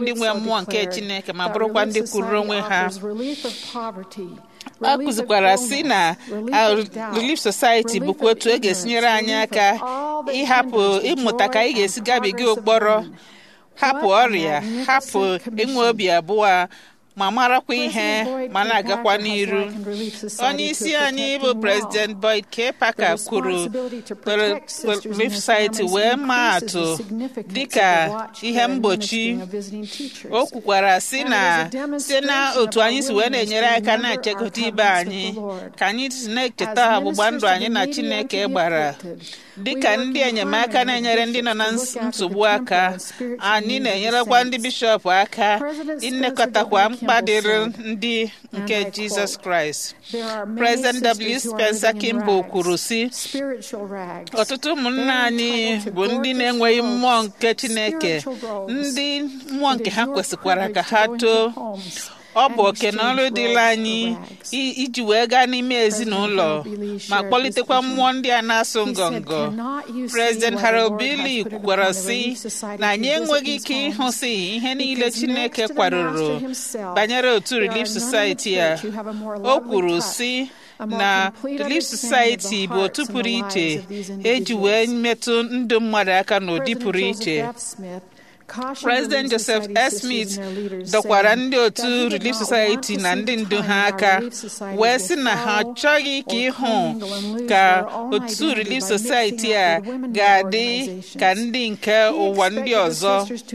ndị nwe mmụọ nke Chineke ma bụrụkwa ndị kwuru onwe ha ọ kụzikwara si na Relief Society bụkwa otu e ga-esi nyere anyị aka ịhapụ ịmụta ka anyị ga-esi gabiga ụkpọrọ hapụ ọrịa hapụ inwe obi abụọ ma marakwa ihe ma na-agakwa n'iru onye isi anyị bụ President Boyd K. Parker kwuru Relief Society wee maa atụ dịka ihe mgbochi o kwukwara si na site na otu anyị si wee na-enyere aka na-echekọta ibe anyị ka anyị si na-echeta ọgbụgba ndụ anyị na Chineke gbara dịka ndị enyemaka na-enyere ndị nọ na nsogbu aka anyị na-enyerekwa ndị bishọp aka ịnekọtakwa mkpa dịrị ndị nke Jizọs Kraịst President W. Spencer Kimball kwuru sị ọtụtụ ụmụnna anyị bụ ndị na-enweghị mmụọ nke Chineke ndị mmụọ nke ha kwesịkwara ka ha too ọ bụ oke na ọrụ dịla anyị iji wee gaa n'ime ezinụlọ ma kpọlitekwa mmụọ ndị a na-asụ ngọngọ President Harold Bailey kwukwara sị na anyị enweghị ike ịhụsị ihe niile Chineke kwadoro banyere otu Relief Society a o kwuru sị na Relief Society bụ otu pụrụ iche eji wee metụ ndụ mmadụ aka n'ụdị pụrụ iche President Joseph S. Smith dọkwara ndị otu Relief Society na ndị ndu ha aka wee sị na ha achọghị ka ịhụ ka otu Relief Society a ga-adị ka ndị nke ụwa ndị ọzọ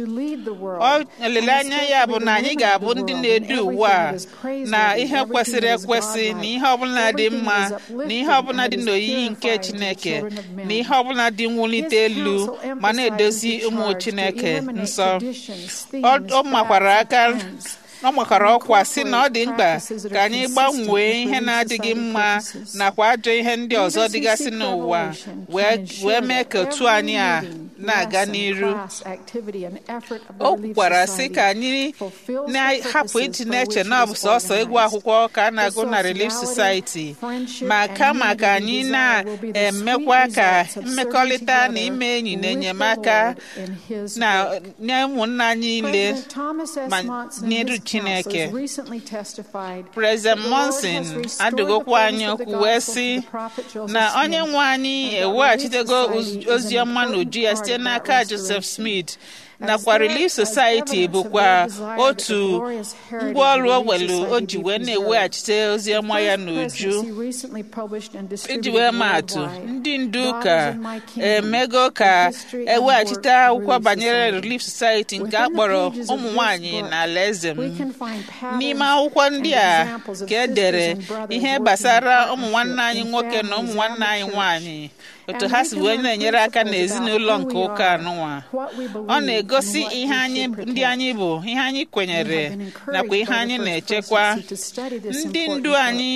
olileanya ya bụ na anyị ga-abụ ndị na-edu ụwa a na ihe kwesịrị ekwesị na ihe ọbụla dị mma na ihe ọbụla dị n'oyiyi nke Chineke na ihe ọbụla dị mwulite elu ma na-edozi ụmụ Chineke nsọ ọ makwara aka ọ makwara ọkwa sị na ọ dị mkpa ka anyị gbanwee ihe na-adịghị mma nakwa ajọ ihe ndị ọzọ dịgasị n'ụwa wee mee ka otu anyị a na-aga n'iru o kwukwara sị ka anyị na-ahapụ iji na-eche na ọ bụ sọsọ ịgụ akwụkwọ ka a na-agụ na Relief Society ma kama ka anyị na-emekwa ka mmekọrịta na ime enyi na enyemaka na nye ụmụnna anyị niile ma n'iru Chineke President Monson adụgokwa anyị okwu wee sị na onye nwe anyị eweghachitego ozi ọma n'uju ya site n'aka Joseph Smith nakwa Relief Society bụkwa otu ngwaọrụ owelu o ji wee na-eweghachite ozi ọma ya n'uju iji wee maatụ ndị ndu ụka emego ka eweghachite akwụkwọ banyere Relief Society nke a kpọrọ ụmụ nwanyị na alaeze m n'ime akwụkwọ ndị a ka e dere ihe gbasara ụmụ nwanne anyị nwoke na ụmụ nwanne anyị nwanyị otu ha si wee na-enyere aka n'ezinụlọ nke ụka anụnwa ọ na-egosi ihe anyị ndị anyị bụ ihe anyị kwenyere nakwa ihe anyị na-echekwa ndị ndu anyị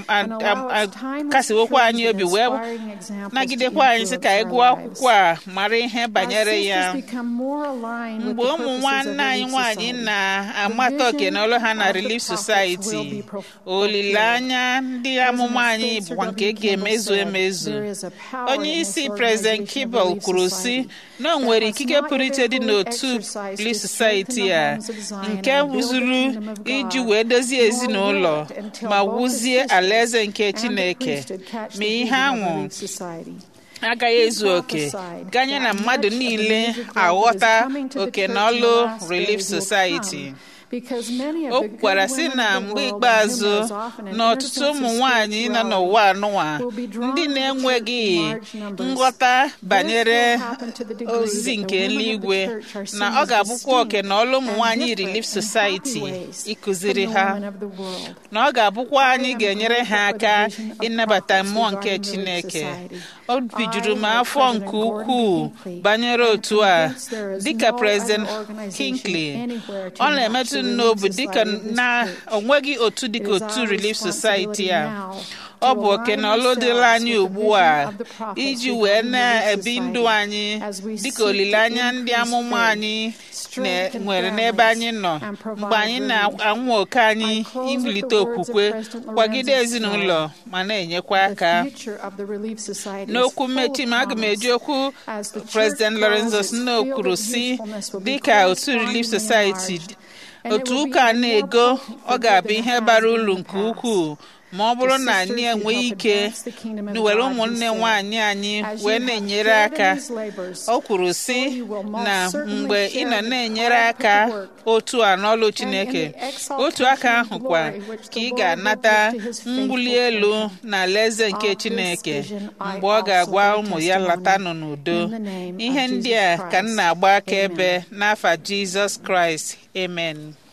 kasiwokwa anyị obi wee nagidekwa anyị sị ka anyị gụọ akwụkwọ a mara ihe banyere ya mgbe ụmụ nwanne anyị nwaanyị na-amata oke na ọlụ ha na Relief Society olileanya ndị amụma anyị bụkwa nke ga-emezu emezu onye isi President Kimball kwuru sị na o nwere ikike pụrụ iche dị n'otu Relief Society a nke zuru iji wee dozie ezinụlọ ma wuzie alaeze nke Chineke ma ihe anwụ agaghị ezu oke ganye na mmadụ niile aghọta oke na ọlụ Relief Society o kwukwara sị na mgbe ikpeazụ na ọtụtụ ụmụ nwanyị nọ n'ụwa anụwa ndị na-enweghị nghọta banyere ozizi nke eluigwe na ọ ga-abụkwa oke na ọlụ ụmụ nwanyị Relief Society ịkụziri ha na ọ ga-abụkwa anyị ga-enyere ha aka ịnabata mmụọ nke Chineke obi juru m afọ nke ukwuu banyere otu a dịka President Hinckley ọ na-emetụ n'obi dịka na onweghị otu dịka otu Relief Society a ọ bụ oke na ọlụ dịla anyị ugbu a iji wee na-ebi ndụ anyị dịka olileanya ndị amụma anyị nwere n'ebe anyị nọ mgbe anyị na-anwụ oke anyị iwulite okwukwe kwagide ezinụlọ ma na-enyekwa aka n'okwu mmechi m aga m eji okwu President Lorenzo Snow kwuru si dịka otu Relief Society otu ụka na-ego ọ ga-abụ ihe bara uru nke ukwuu ma ọ bụrụ na anyị enweghị ike were ụmụnne nwanyị anyị wee na-enyere aka o kwuru sị na mgbe ị nọ na-enyere aka otu a n'ọlụ Chineke otu aka ahụ kwa ka ị ga-anata mbuli elu na alaeze nke Chineke mgbe ọ ga-agwa ụmụ ya latanụ n'udo ihe ndị a ka m na-agba akaebe n'afa Jizọs Kraịst amen